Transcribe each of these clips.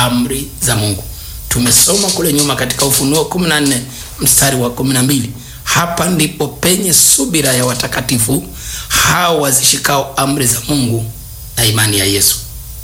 amri za Mungu. Tumesoma kule nyuma katika Ufunuo 14 mstari wa 12. Hapa ndipo penye subira ya watakatifu hao wazishikao amri za Mungu na imani ya Yesu.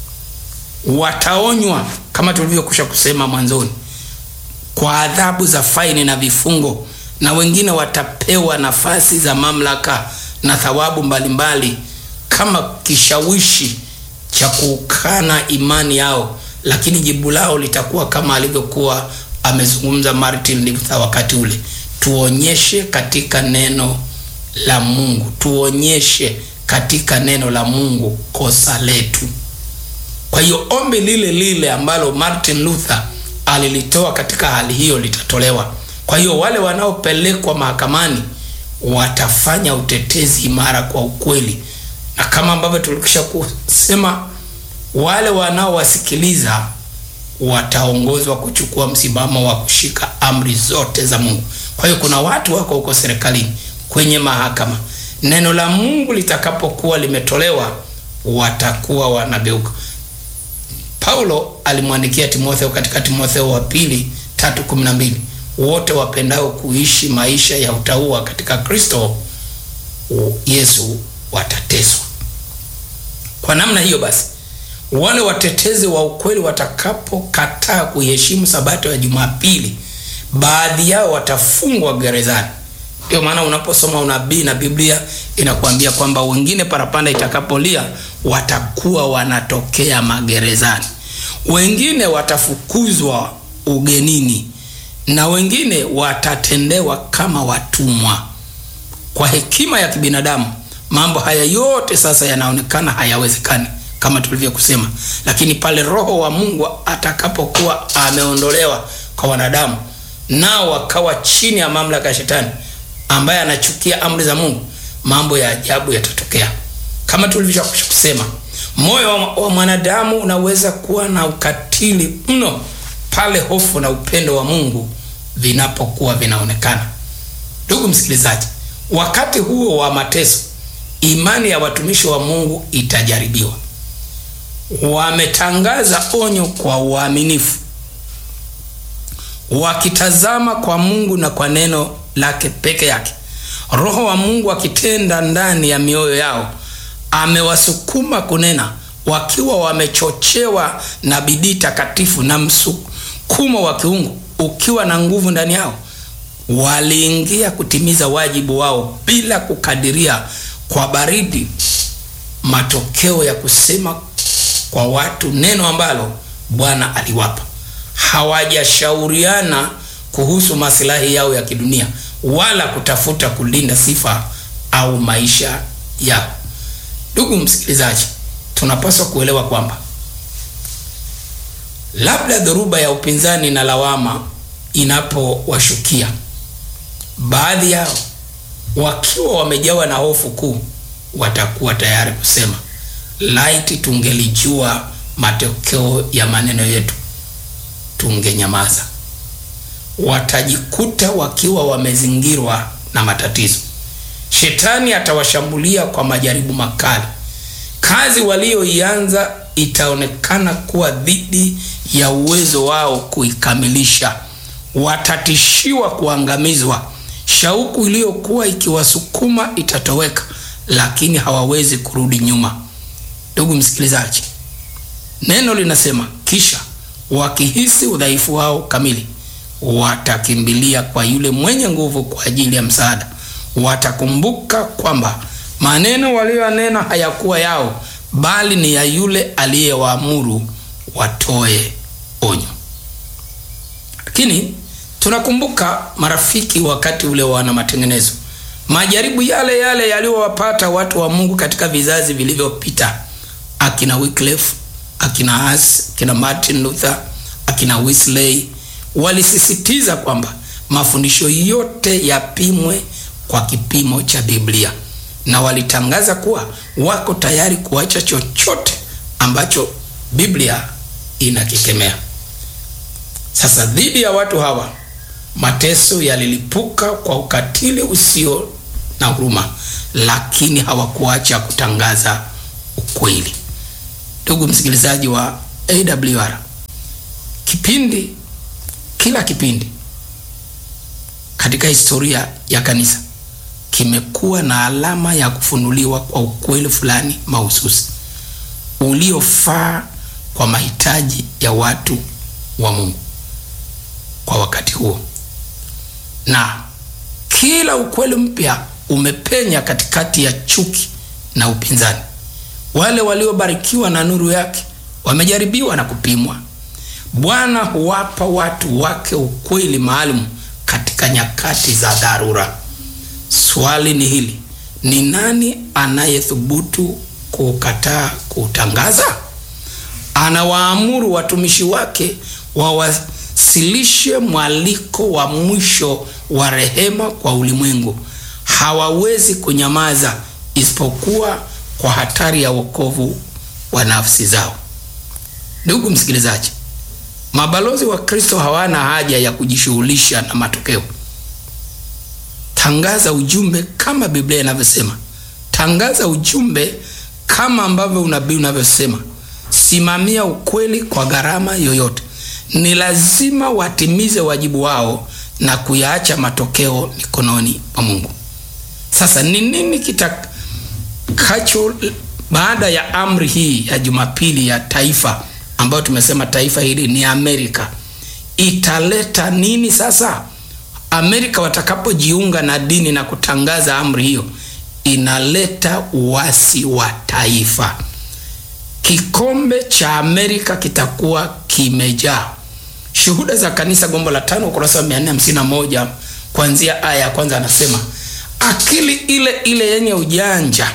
Wataonywa kama tulivyokwisha kusema mwanzoni, kwa adhabu za faini na vifungo, na wengine watapewa nafasi za mamlaka na thawabu mbalimbali kama kishawishi cha kukana imani yao, lakini jibu lao litakuwa kama alivyokuwa amezungumza Martin Luther wakati ule, tuonyeshe katika neno la Mungu, tuonyeshe katika neno la Mungu kosa letu. Kwa hiyo ombi lile lile ambalo Martin Luther alilitoa katika hali hiyo litatolewa. Kwa hiyo wale wanaopelekwa mahakamani watafanya utetezi imara kwa ukweli, na kama ambavyo tulikisha kusema, wale wanaowasikiliza wataongozwa kuchukua msimamo wa kushika amri zote za Mungu. Kwa hiyo kuna watu wako huko serikalini, kwenye mahakama, neno la Mungu litakapokuwa limetolewa, watakuwa wanageuka. Paulo alimwandikia Timotheo katika Timotheo wa pili tatu kumi na mbili wote wapendao kuishi maisha ya utauwa katika Kristo Yesu watateswa. Kwa namna hiyo basi, wale watetezi wa ukweli watakapokataa kuiheshimu sabato ya Jumapili, baadhi yao watafungwa gerezani. Ndio maana unaposoma unabii na Biblia inakuambia kwamba wengine parapanda itakapolia watakuwa wanatokea magerezani, wengine watafukuzwa ugenini, na wengine watatendewa kama watumwa. Kwa hekima ya kibinadamu, mambo haya yote sasa yanaonekana hayawezekani kama tulivyokusema, lakini pale Roho wa Mungu atakapokuwa ameondolewa kwa wanadamu, nao wakawa chini ya mamlaka ya Shetani ambaye anachukia amri za Mungu, mambo ya ajabu yatatokea. Kama tulivyokwisha kusema, moyo wa mwanadamu unaweza kuwa na ukatili mno pale hofu na upendo wa Mungu vinapokuwa vinaonekana. Ndugu msikilizaji, wakati huo wa mateso, imani ya watumishi wa Mungu itajaribiwa. Wametangaza onyo kwa uaminifu, wakitazama kwa Mungu na kwa neno lake peke yake. Roho wa Mungu akitenda ndani ya mioyo yao, amewasukuma kunena, wakiwa wamechochewa na bidii takatifu na msukumo wa kiungu ukiwa na nguvu ndani yao. Waliingia kutimiza wajibu wao bila kukadiria kwa baridi matokeo ya kusema kwa watu neno ambalo Bwana aliwapa. Hawajashauriana kuhusu maslahi yao ya kidunia wala kutafuta kulinda sifa au maisha yao. Ndugu msikilizaji, tunapaswa kuelewa kwamba labda dhoruba ya upinzani na lawama inapowashukia baadhi yao, wakiwa wamejawa na hofu kuu, watakuwa tayari kusema laiti tungelijua matokeo ya maneno yetu tungenyamaza. Watajikuta wakiwa wamezingirwa na matatizo. Shetani atawashambulia kwa majaribu makali. Kazi walioianza itaonekana kuwa dhidi ya uwezo wao kuikamilisha. Watatishiwa kuangamizwa. Shauku iliyokuwa ikiwasukuma itatoweka, lakini hawawezi kurudi nyuma. Ndugu msikilizaji, neno linasema, kisha wakihisi udhaifu wao kamili watakimbilia kwa yule mwenye nguvu kwa ajili ya msaada. Watakumbuka kwamba maneno waliyonena hayakuwa yao, bali ni ya yule aliyewaamuru watoe onyo. Lakini tunakumbuka marafiki, wakati ule wana matengenezo, majaribu yale yale yaliyowapata watu wa Mungu katika vizazi vilivyopita, akina Wycliffe, akina Hus, akina Martin Luther, akina Wesley walisisitiza kwamba mafundisho yote yapimwe kwa kipimo cha Biblia na walitangaza kuwa wako tayari kuacha chochote ambacho Biblia inakikemea. Sasa dhidi ya watu hawa mateso yalilipuka kwa ukatili usio na huruma, lakini hawakuacha kutangaza ukweli. Ndugu msikilizaji wa AWR, kipindi kila kipindi katika historia ya kanisa kimekuwa na alama ya kufunuliwa kwa ukweli fulani mahususi uliofaa kwa mahitaji ya watu wa Mungu kwa wakati huo, na kila ukweli mpya umepenya katikati ya chuki na upinzani. Wale waliobarikiwa na nuru yake wamejaribiwa na kupimwa. Bwana huwapa watu wake ukweli maalum katika nyakati za dharura. Swali ni hili: ni nani anayethubutu kukataa kutangaza? Anawaamuru watumishi wake wawasilishe mwaliko wa mwisho wa rehema kwa ulimwengu. Hawawezi kunyamaza isipokuwa kwa hatari ya wokovu wa nafsi zao. Ndugu msikilizaji, mabalozi wa Kristo hawana haja ya kujishughulisha na matokeo. Tangaza ujumbe kama Biblia inavyosema. Tangaza ujumbe kama ambavyo unabii unavyosema. Simamia ukweli kwa gharama yoyote. Ni lazima watimize wajibu wao na kuyaacha matokeo mikononi mwa Mungu. Sasa ni nini kitakacho baada ya amri hii ya Jumapili ya taifa ambayo tumesema taifa hili ni Amerika, italeta nini sasa? Amerika watakapojiunga na dini na kutangaza amri hiyo, inaleta uasi wa taifa. Kikombe cha Amerika kitakuwa kimejaa. Shuhuda za Kanisa, gombo la tano, ukurasa wa 451 kuanzia aya ya kwanza, anasema akili ile ile yenye ujanja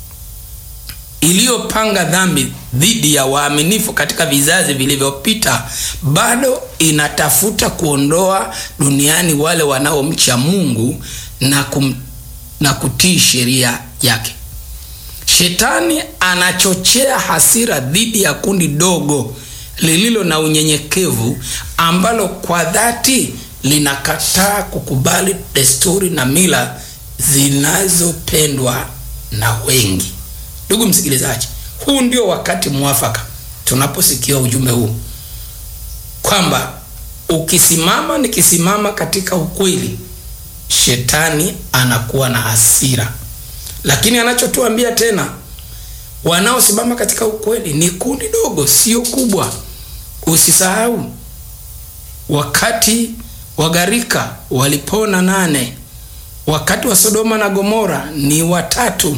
iliyopanga dhambi dhidi ya waaminifu katika vizazi vilivyopita bado inatafuta kuondoa duniani wale wanaomcha Mungu na, kum, na kutii sheria yake. Shetani anachochea hasira dhidi ya kundi dogo lililo na unyenyekevu ambalo kwa dhati linakataa kukubali desturi na mila zinazopendwa na wengi. Ndugu msikilizaji, huu ndio wakati mwafaka tunaposikia ujumbe huu kwamba ukisimama, nikisimama katika ukweli, shetani anakuwa na hasira. Lakini anachotuambia tena, wanaosimama katika ukweli ni kundi dogo, sio kubwa. Usisahau wakati wa gharika walipona nane, wakati wa Sodoma na Gomora ni watatu.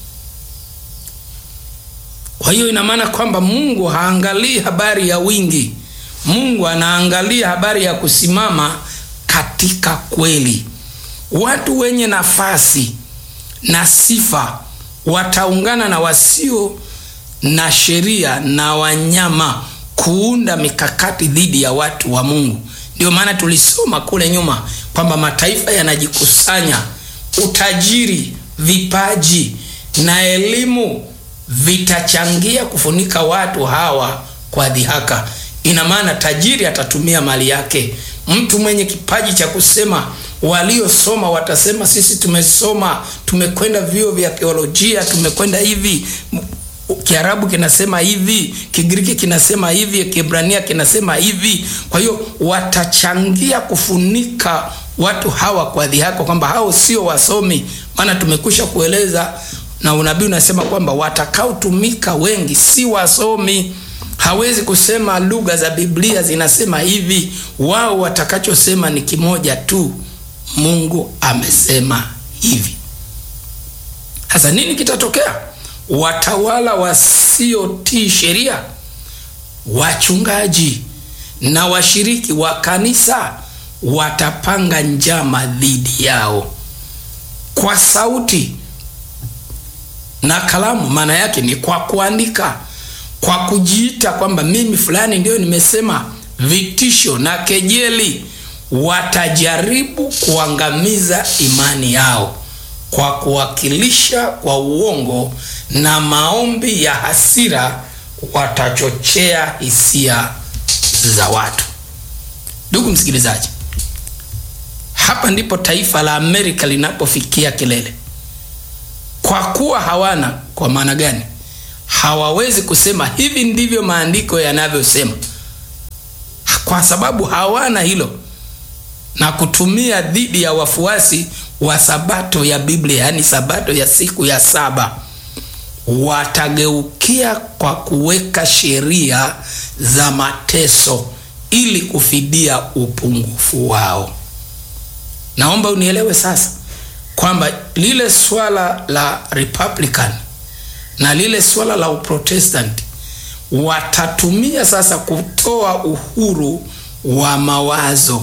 Kwa hiyo ina maana kwamba Mungu haangalii habari ya wingi. Mungu anaangalia habari ya kusimama katika kweli. Watu wenye nafasi na sifa wataungana na wasio na sheria na wanyama kuunda mikakati dhidi ya watu wa Mungu. Ndio maana tulisoma kule nyuma kwamba mataifa yanajikusanya, utajiri, vipaji na elimu vitachangia kufunika watu hawa kwa dhihaka. Ina maana tajiri atatumia mali yake, mtu mwenye kipaji cha kusema, waliosoma watasema sisi tumesoma, tumekwenda vyuo vya theolojia, tumekwenda hivi, Kiarabu kinasema hivi, Kigiriki kinasema hivi, Kiebrania kinasema hivi. Kwa hiyo watachangia kufunika watu hawa kwa dhihaka, kwamba hao sio wasomi, maana tumekwisha kueleza na unabii unasema kwamba watakaotumika wengi si wasomi. Hawezi kusema lugha za Biblia zinasema hivi, wao watakachosema ni kimoja tu, Mungu amesema hivi. Sasa nini kitatokea? Watawala wasiotii sheria, wachungaji na washiriki wa kanisa watapanga njama dhidi yao kwa sauti na kalamu. Maana yake ni kwa kuandika, kwa kujiita kwamba mimi fulani ndio nimesema, vitisho na kejeli. Watajaribu kuangamiza imani yao kwa kuwakilisha kwa uongo na maombi ya hasira, watachochea hisia za watu. Ndugu msikilizaji, hapa ndipo taifa la Amerika linapofikia kilele kwa kuwa hawana. Kwa maana gani? Hawawezi kusema hivi ndivyo maandiko yanavyosema. kwa sababu hawana hilo na kutumia dhidi ya wafuasi wa sabato ya Biblia, yaani sabato ya siku ya saba, watageukia kwa kuweka sheria za mateso ili kufidia upungufu wao. Naomba unielewe sasa kwamba lile swala la Republican na lile swala la Uprotestanti watatumia sasa kutoa uhuru wa mawazo,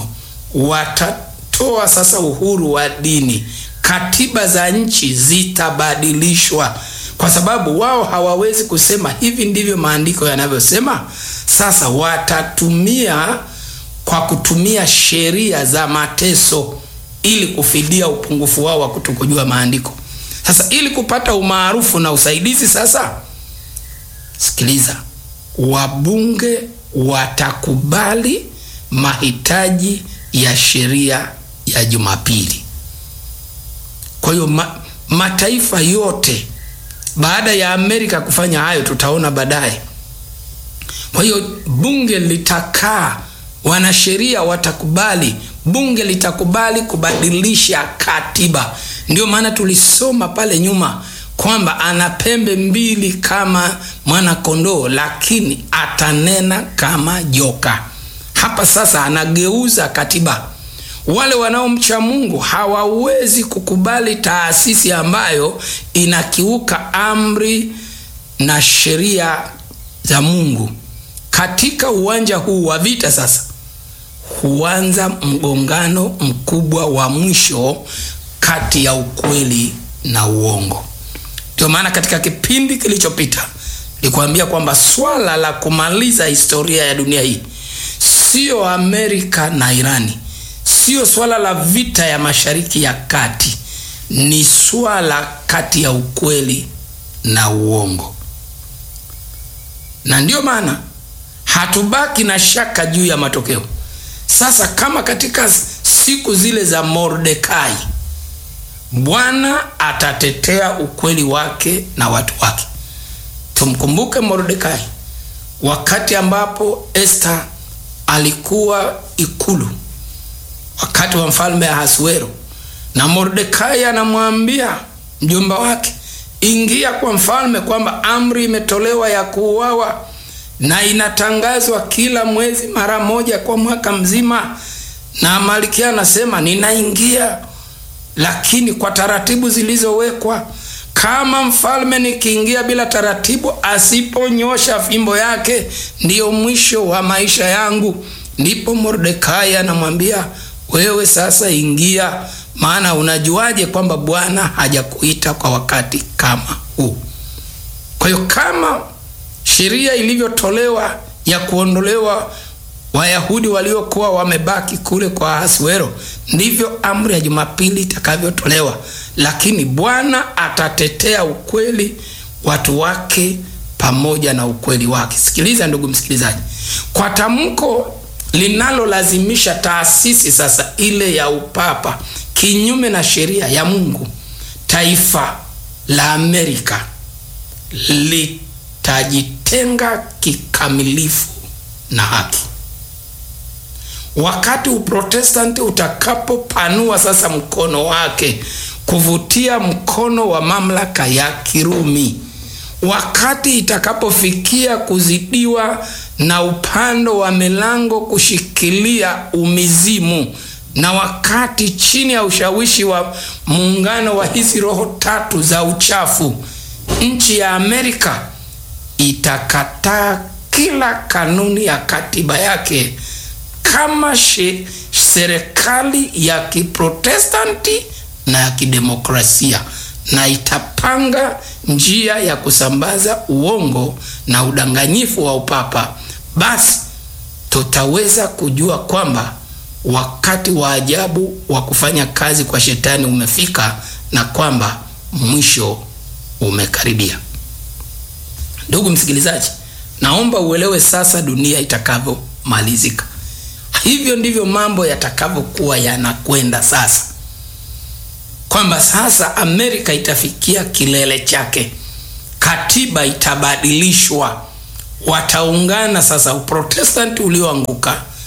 watatoa sasa uhuru wa dini. Katiba za nchi zitabadilishwa kwa sababu wao hawawezi kusema hivi ndivyo maandiko yanavyosema. Sasa watatumia kwa kutumia sheria za mateso ili kufidia upungufu wao wa kutokujua maandiko. Sasa ili kupata umaarufu na usaidizi, sasa sikiliza, wabunge watakubali mahitaji ya sheria ya Jumapili. Kwa hiyo ma, mataifa yote baada ya Amerika kufanya hayo, tutaona baadaye. Kwa hiyo bunge litakaa, wanasheria watakubali, bunge litakubali kubadilisha katiba. Ndio maana tulisoma pale nyuma kwamba ana pembe mbili kama mwana kondoo, lakini atanena kama joka. Hapa sasa anageuza katiba. Wale wanaomcha Mungu hawawezi kukubali taasisi ambayo inakiuka amri na sheria za Mungu. Katika uwanja huu wa vita sasa huanza mgongano mkubwa wa mwisho kati ya ukweli na uongo. Ndio maana katika kipindi kilichopita nilikwambia kwamba swala la kumaliza historia ya dunia hii sio Amerika na Irani, sio swala la vita ya Mashariki ya Kati, ni swala kati ya ukweli na uongo. Na ndiyo maana hatubaki na shaka juu ya matokeo. Sasa kama katika siku zile za Mordekai, Bwana atatetea ukweli wake na watu wake. Tumkumbuke Mordekai wakati ambapo Esther alikuwa ikulu wakati wa mfalme Ahasuero, na Mordekai anamwambia mjomba wake, ingia kwa mfalme kwamba amri imetolewa ya kuuawa na inatangazwa kila mwezi mara moja kwa mwaka mzima. Na Malkia anasema ninaingia, lakini kwa taratibu zilizowekwa. Kama mfalme nikiingia bila taratibu, asiponyosha fimbo yake, ndiyo mwisho wa maisha yangu. Ndipo Mordekai anamwambia wewe sasa ingia, maana unajuaje kwamba Bwana hajakuita kwa wakati kama huu? Kwa hiyo kama sheria ilivyotolewa ya kuondolewa Wayahudi waliokuwa wamebaki kule kwa Ahasuero, ndivyo amri ya Jumapili itakavyotolewa, lakini Bwana atatetea ukweli, watu wake pamoja na ukweli wake. Sikiliza ndugu msikilizaji, kwa tamko linalolazimisha taasisi sasa ile ya upapa kinyume na sheria ya Mungu, taifa la Amerika litajitenga kikamilifu na haki. Wakati Uprotestanti utakapopanua sasa mkono wake kuvutia mkono wa mamlaka ya Kirumi, wakati itakapofikia kuzidiwa na upando wa milango kushikilia umizimu, na wakati chini ya ushawishi wa muungano wa hizi roho tatu za uchafu, nchi ya Amerika itakataa kila kanuni ya katiba yake kama she, serikali ya kiprotestanti na ya kidemokrasia na itapanga njia ya kusambaza uongo na udanganyifu wa upapa. Basi tutaweza kujua kwamba wakati wa ajabu wa kufanya kazi kwa shetani umefika na kwamba mwisho umekaribia. Ndugu msikilizaji, naomba uelewe sasa dunia itakavyomalizika. Hivyo ndivyo mambo yatakavyokuwa yanakwenda sasa, kwamba sasa Amerika itafikia kilele chake, katiba itabadilishwa, wataungana sasa, Uprotestanti ulioanguka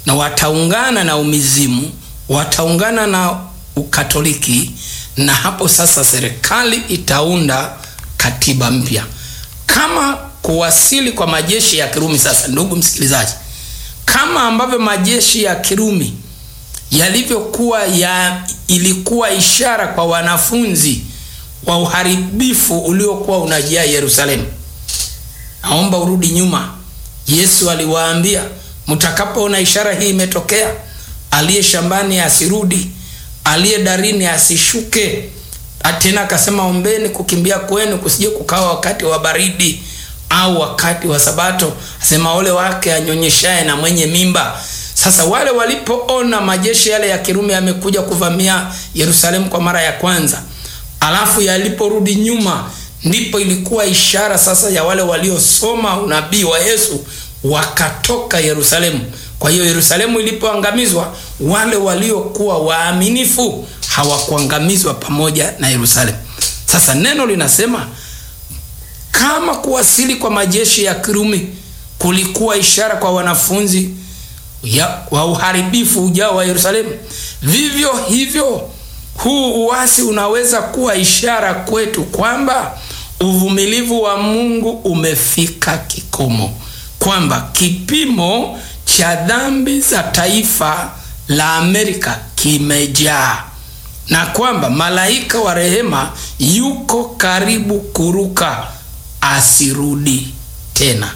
na wataungana na umizimu, wataungana na Ukatoliki, na hapo sasa serikali itaunda katiba mpya kama kuwasili kwa majeshi ya Kirumi. Sasa ndugu msikilizaji, kama ambavyo majeshi ya Kirumi yalivyokuwa ya ilikuwa ishara kwa wanafunzi wa uharibifu uliokuwa unajia Yerusalemu. Naomba urudi nyuma. Yesu aliwaambia, mtakapoona ishara hii imetokea, aliye shambani asirudi, aliye darini asishuke. Tena akasema, ombeni kukimbia kwenu kusije kukawa wakati wa baridi au wakati wa Sabato. Asema ole wake anyonyeshaye na mwenye mimba. Sasa wale walipoona majeshi yale ya Kirumi yamekuja kuvamia Yerusalemu kwa mara ya kwanza, alafu yaliporudi nyuma, ndipo ilikuwa ishara sasa ya wale waliosoma unabii wa Yesu wakatoka Yerusalemu. Kwa hiyo Yerusalemu ilipoangamizwa, wale waliokuwa waaminifu hawakuangamizwa pamoja na Yerusalemu. Sasa neno linasema kama kuwasili kwa majeshi ya Kirumi kulikuwa ishara kwa wanafunzi ya, wa uharibifu ujao wa Yerusalemu, vivyo hivyo huu uasi unaweza kuwa ishara kwetu kwamba uvumilivu wa Mungu umefika kikomo, kwamba kipimo cha dhambi za taifa la Amerika kimejaa na kwamba malaika wa rehema yuko karibu kuruka asirudi tena.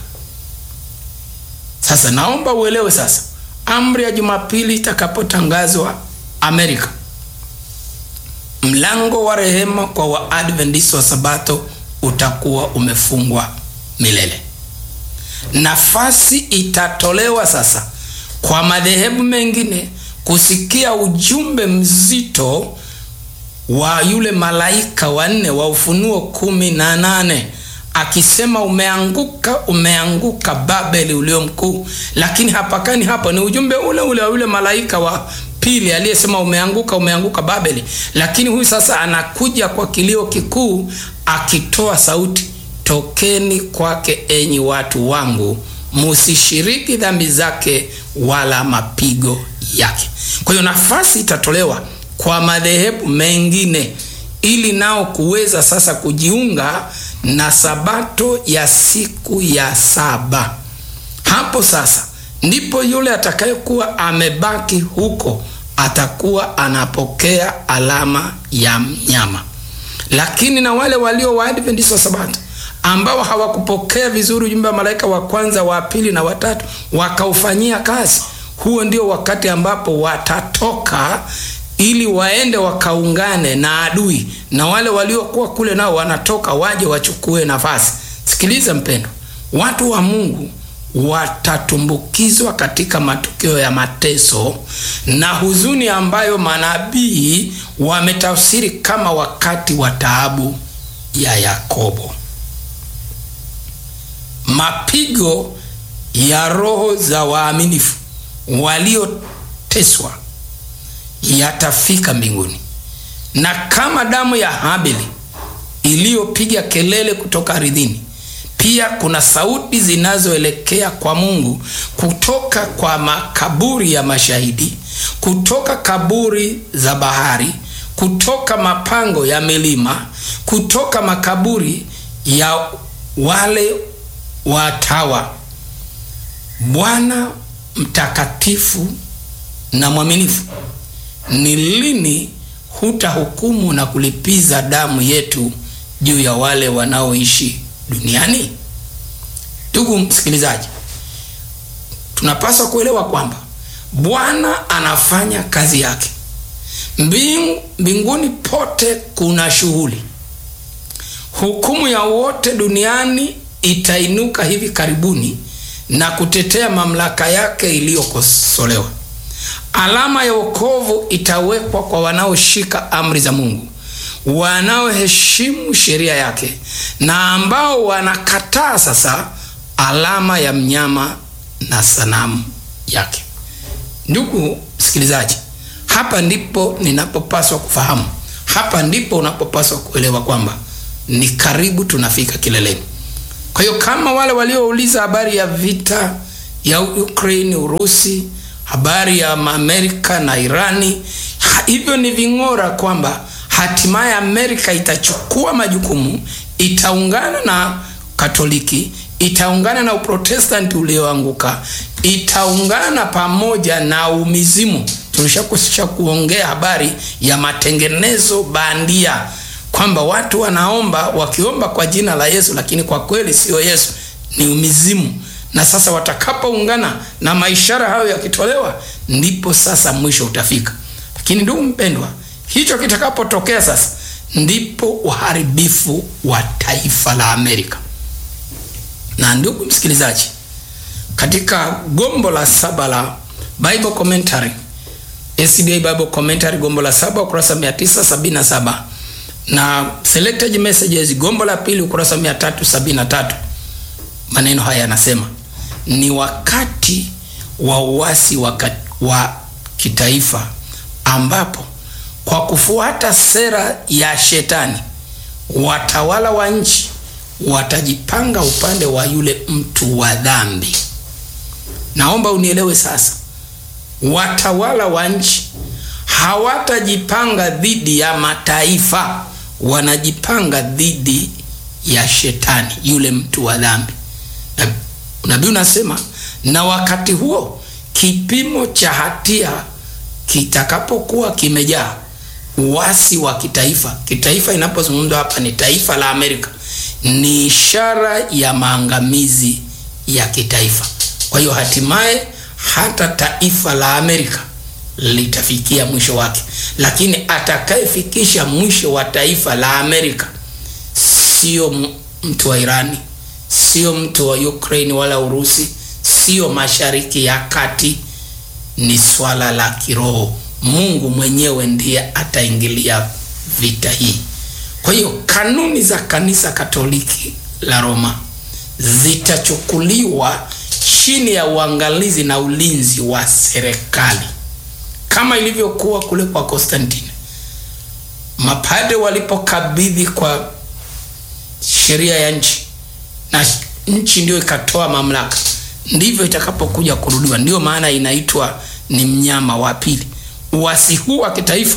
Sasa naomba uelewe sasa, amri ya Jumapili itakapotangazwa Amerika, mlango wa rehema kwa Waadventista wa Sabato utakuwa umefungwa milele. Nafasi itatolewa sasa kwa madhehebu mengine kusikia ujumbe mzito wa yule malaika wanne wa Ufunuo kumi na nane akisema umeanguka, umeanguka Babeli ulio mkuu. Lakini hapakani hapo, ni ujumbe ule ule wa yule malaika wa pili aliyesema umeanguka, umeanguka Babeli. Lakini huyu sasa anakuja kwa kilio kikuu akitoa sauti, tokeni kwake enyi watu wangu, musishiriki dhambi zake wala mapigo yake. Kwa hiyo nafasi itatolewa kwa madhehebu mengine ili nao kuweza sasa kujiunga na sabato ya siku ya saba. Hapo sasa ndipo yule atakayekuwa amebaki huko atakuwa anapokea alama ya mnyama. Lakini na wale walio Waadventista wa Sabato ambao hawakupokea vizuri ujumbe wa malaika wa kwanza, wa pili na watatu wakaufanyia kazi, huo ndio wakati ambapo watatoka ili waende wakaungane na adui, na wale waliokuwa kule nao wanatoka waje wachukue nafasi. Sikiliza mpendo, watu wa Mungu watatumbukizwa katika matukio ya mateso na huzuni ambayo manabii wametafsiri kama wakati wa taabu ya Yakobo. Mapigo ya roho za waaminifu walioteswa yatafika mbinguni, na kama damu ya Habili iliyopiga kelele kutoka ardhini, pia kuna sauti zinazoelekea kwa Mungu kutoka kwa makaburi ya mashahidi, kutoka kaburi za bahari, kutoka mapango ya milima, kutoka makaburi ya wale watawa. Bwana mtakatifu na mwaminifu, ni lini hutahukumu na kulipiza damu yetu juu ya wale wanaoishi duniani? Ndugu msikilizaji, tunapaswa kuelewa kwamba Bwana anafanya kazi yake. Mbingu, mbinguni pote kuna shughuli. Hukumu ya wote duniani itainuka hivi karibuni na kutetea mamlaka yake iliyokosolewa. Alama ya wokovu itawekwa kwa wanaoshika amri za Mungu, wanaoheshimu sheria yake na ambao wanakataa sasa alama ya mnyama na sanamu yake. Ndugu msikilizaji, hapa ndipo ninapopaswa kufahamu, hapa ndipo unapopaswa kuelewa kwamba ni karibu tunafika kileleni. Kwa hiyo kama wale waliouliza habari ya vita ya Ukraine, Urusi habari ya Amerika na Irani. Hivyo ni ving'ora kwamba hatimaye Amerika itachukua majukumu, itaungana na Katoliki, itaungana na Uprotestanti ulioanguka, itaungana pamoja na umizimu. Tulishakusha kuongea habari ya matengenezo bandia kwamba watu wanaomba wakiomba kwa jina la Yesu, lakini kwa kweli sio Yesu, ni umizimu. Na sasa watakapoungana na maishara hayo yakitolewa, ndipo sasa mwisho utafika. Lakini ndugu mpendwa, hicho kitakapotokea sasa, ndipo uharibifu wa taifa la Amerika. Na ndugu msikilizaji, katika gombo la saba la Bible Commentary, SDA Bible Commentary, gombo la saba ukurasa 977 na Selected Messages gombo la pili ukurasa 373, maneno haya yanasema ni wakati wa uasi wa, wa kitaifa ambapo kwa kufuata sera ya shetani watawala wa nchi watajipanga upande wa yule mtu wa dhambi. Naomba unielewe sasa, watawala wa nchi hawatajipanga dhidi ya mataifa, wanajipanga dhidi ya shetani, yule mtu wa dhambi. Nabii unasema, na wakati huo kipimo cha hatia kitakapokuwa kimejaa, uasi wa kitaifa. Kitaifa inapozungumzwa hapa ni taifa la Amerika, ni ishara ya maangamizi ya kitaifa. Kwa hiyo hatimaye hata taifa la Amerika litafikia mwisho wake, lakini atakayefikisha mwisho wa taifa la Amerika sio mtu wa Irani, sio mtu wa Ukraine wala Urusi, sio Mashariki ya Kati, ni swala la kiroho. Mungu mwenyewe ndiye ataingilia vita hii. Kwa hiyo kanuni za kanisa Katoliki la Roma zitachukuliwa chini ya uangalizi na ulinzi wa serikali kama ilivyokuwa kule kwa Konstantine. Mapade walipokabidhi kwa sheria ya nchi na nchi ndio ikatoa mamlaka, ndivyo itakapokuja kurudiwa. Ndiyo maana inaitwa ni mnyama wa pili. Uasi huu wa kitaifa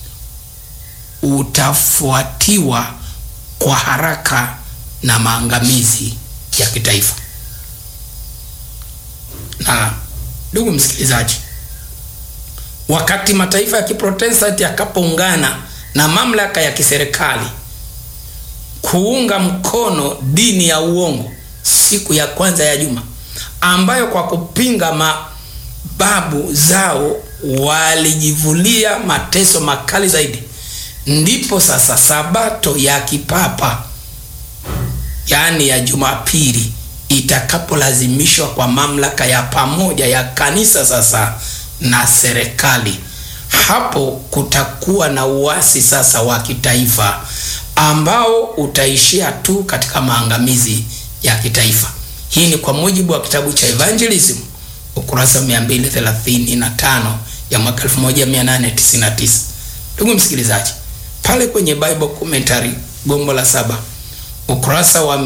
utafuatiwa kwa haraka na maangamizi ya kitaifa. Na ndugu msikilizaji, wakati mataifa ya Kiprotestanti yakapoungana na mamlaka ya kiserikali kuunga mkono dini ya uongo siku ya kwanza ya juma, ambayo kwa kupinga mababu zao walijivulia mateso makali zaidi, ndipo sasa sabato ya kipapa yaani ya Jumapili itakapolazimishwa kwa mamlaka ya pamoja ya kanisa sasa na serikali. Hapo kutakuwa na uasi sasa wa kitaifa ambao utaishia tu katika maangamizi ya kitaifa. Hii ni kwa mujibu wa kitabu cha Evangelism ukurasa 235 ya mwaka 1899. Ndugu msikilizaji, pale kwenye Bible Commentary gombo la saba ukurasa wa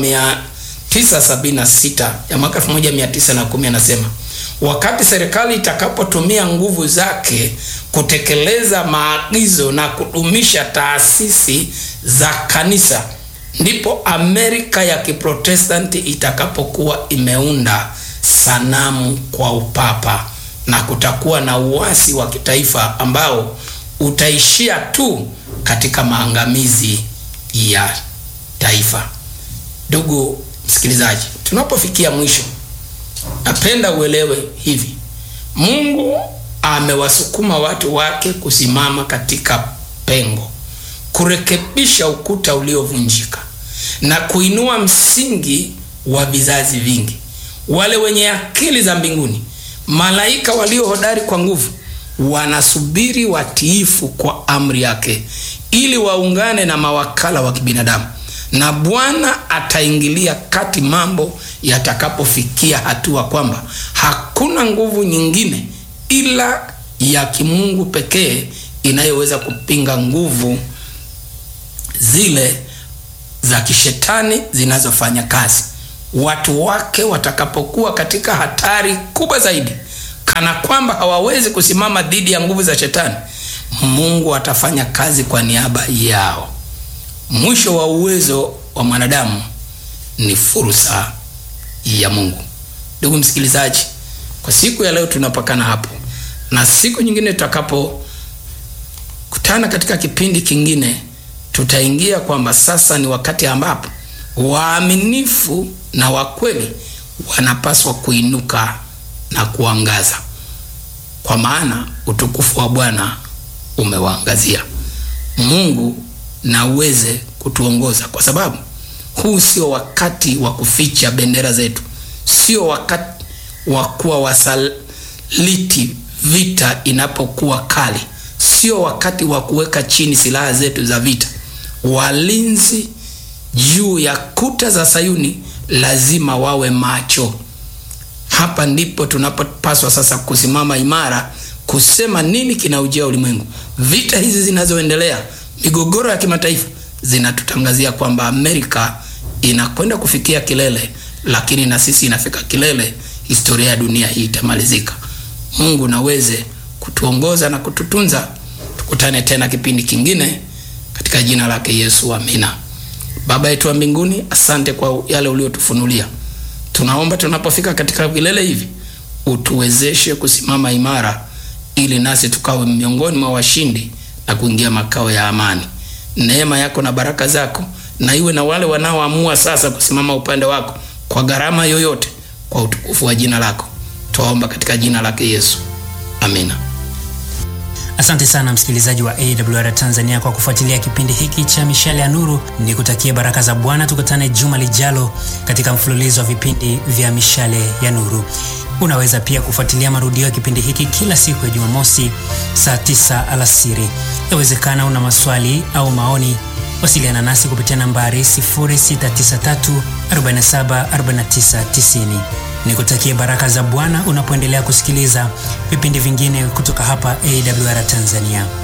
976 ya mwaka 1910 anasema wakati serikali itakapotumia nguvu zake kutekeleza maagizo na kudumisha taasisi za kanisa, ndipo Amerika ya Kiprotestanti itakapokuwa imeunda sanamu kwa upapa na kutakuwa na uasi wa kitaifa ambao utaishia tu katika maangamizi ya taifa. Ndugu msikilizaji, tunapofikia mwisho napenda uelewe hivi: Mungu amewasukuma watu wake kusimama katika pengo, kurekebisha ukuta uliovunjika na kuinua msingi wa vizazi vingi. Wale wenye akili za mbinguni, malaika walio hodari kwa nguvu, wanasubiri watiifu kwa amri yake, ili waungane na mawakala wa kibinadamu na Bwana ataingilia kati mambo yatakapofikia hatua kwamba hakuna nguvu nyingine ila ya kimungu pekee inayoweza kupinga nguvu zile za kishetani zinazofanya kazi. Watu wake watakapokuwa katika hatari kubwa zaidi kana kwamba hawawezi kusimama dhidi ya nguvu za shetani, Mungu atafanya kazi kwa niaba yao. Mwisho wa uwezo wa mwanadamu ni fursa ya Mungu. Ndugu msikilizaji, kwa siku ya leo tunapakana hapo, na siku nyingine tutakapokutana katika kipindi kingine, tutaingia kwamba sasa ni wakati ambapo waaminifu na wakweli wanapaswa kuinuka na kuangaza, kwa maana utukufu wa Bwana umewaangazia. Mungu na uweze kutuongoza, kwa sababu huu sio wakati wa kuficha bendera zetu, sio wakati wa kuwa wasaliti vita inapokuwa kali, sio wakati wa kuweka chini silaha zetu za vita. Walinzi juu ya kuta za Sayuni lazima wawe macho. Hapa ndipo tunapopaswa sasa kusimama imara, kusema nini kinaujia ulimwengu. Vita hizi zinazoendelea, migogoro ya kimataifa zinatutangazia kwamba Amerika inakwenda kufikia kilele, lakini na sisi inafika kilele. Historia ya dunia hii itamalizika. Mungu naweze kutuongoza na kututunza. Tukutane tena kipindi kingine katika jina lake Yesu, amina. Baba yetu wa mbinguni, asante kwa yale uliotufunulia. Tunaomba tunapofika katika vilele hivi utuwezeshe kusimama imara, ili nasi tukawe miongoni mwa washindi na kuingia makao ya amani. Neema yako na baraka zako na iwe na wale wanaoamua sasa kusimama upande wako kwa gharama yoyote, kwa utukufu wa jina lako. Twaomba katika jina lake Yesu, amina. Asante sana msikilizaji wa AWR Tanzania kwa kufuatilia kipindi hiki cha Mishale ya Nuru. Ni kutakia baraka za Bwana. Tukutane juma lijalo katika mfululizo wa vipindi vya Mishale ya Nuru. Unaweza pia kufuatilia marudio ya kipindi hiki kila siku ya Jumamosi saa 9 alasiri. Yawezekana una maswali au maoni, wasiliana nasi kupitia nambari 0693474990. Nikutakie baraka za Bwana unapoendelea kusikiliza vipindi vingine kutoka hapa AWR Tanzania.